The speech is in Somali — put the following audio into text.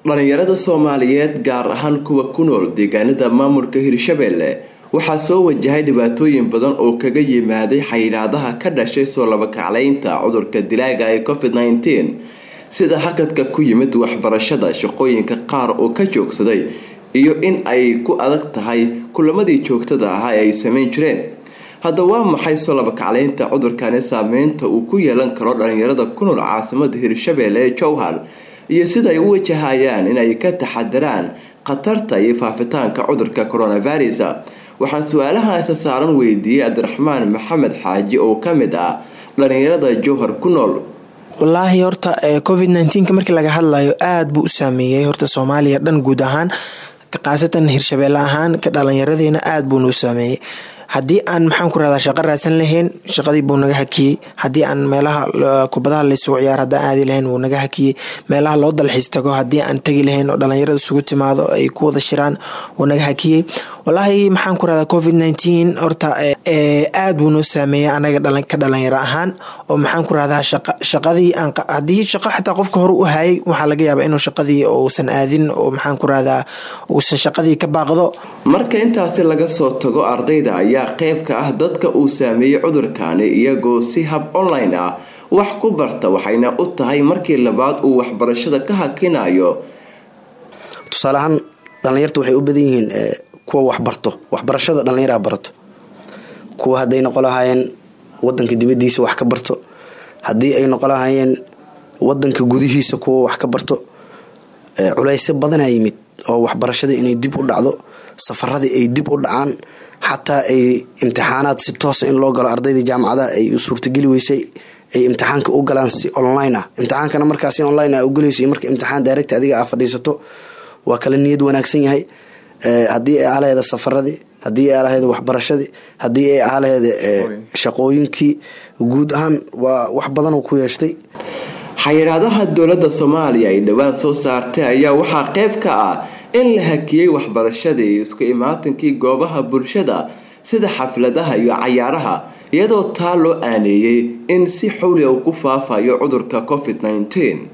dhalinyarada soomaaliyeed gaar ahaan kuwa ku nool deegaanada maamulka hirshabelle waxaa soo wajahay dhibaatooyin badan oo kaga yimaaday xayiraadaha ka dhashay soo labakacleynta cudurka dilaaga ee covid -19 sida hakadka ku yimid waxbarashada shaqooyinka qaar oo ka joogsaday iyo in ay ku adag tahay kulamadii joogtada ahaa ee ay sameyn jireen hadda waa maxay soo labakacleynta cudurkani saameynta uu ku yeelan karo dhalinyarada ku nool caasimada hirshabelle ee jowhar iyo sida ay u wajahayaan inay ka taxadiraan khatarta iyo faafitaanka cudurka coronavirus waxaan su-aalaha isa saaran weydiiyey cabdiraxmaan maxamed xaaji oo kamid ah dhalinyarada jowhar ku nool wallaahi horta covid nneteen markii laga hadlayo aada buu u saameeyey horta soomaaliya dhan guud ahaan khaasatan hirshabeelle ahaan ka dhalinyaradeena aada buu noo saameeyey haddii aan maxaan ku rahdaa shaqo raadsan lahayn shaqadii buu naga hakiyey haddii aan meelaha kubadaha laysugu ciyaar haddaan aadi lahayn wuu naga hakiyey meelaha loo dalxiis tago haddii aan tagi lahayn oo dhalinyarada isugu timaado ay ku wada shiraan wuu naga hakiyey wallaahi maxaan ku rahdaa covid nineteen horta aada buu noo saameeyey anaga ka dhalinyaro ahaan oo maxaan ku rahdaa shaqadii aan haddii shaqo xataa qofka hore u hayay waxaa laga yaabaa inuu shaqadii uusan aadin oo maxaan ku rahdaa uusan shaqadii ka baaqdo marka intaasi laga soo tago ardayda ayaa qayb ka ah dadka uu saameeyey cudurkani iyagoo si hab online ah wax ku barta waxayna u tahay markii labaad uu waxbarashada ka hakinayo tusaale ahaan dhalinyarta waxay u badan yihiin kuwa waxbarto waxbarashada dhallinyaraha barato kuwa hadday noqon lahaayeen wadanka dibadiisa wax ka barto haddii ay noqon lahaayeen wadanka gudihiisa kuwa wax ka barto culeysyo badanaa yimid oo waxbarashadii inay dib u dhacdo safaradii ay dib u dhacaan xataa ay imtixaanaad si toosa in loo galo ardaydii jaamacadaha ay suurtageli weysay ay imtixaanka u galaan si online ah imtixaankana markaas si online ah ugalayso marka imtixaan direct adiga aa fadhiisato waa kala niyad wanaagsan yahay haddii ay aalaheeda safaradii haddii ay aalaheeda waxbarashadii haddii ay aalaheeda shaqooyinkii guud ahaan waa wax badan ku yeeshtay xayiraadaha dowladda soomaaliya ay dhowaan soo saartay ayaa waxaa qayb ka ah in la hakiyey waxbarashadii iyo isku imaatinkii goobaha bulshada sida xafladaha iyo cayaaraha iyadoo taa loo aaneeyey in si xowliga uu ku faafayo cudurka covid -19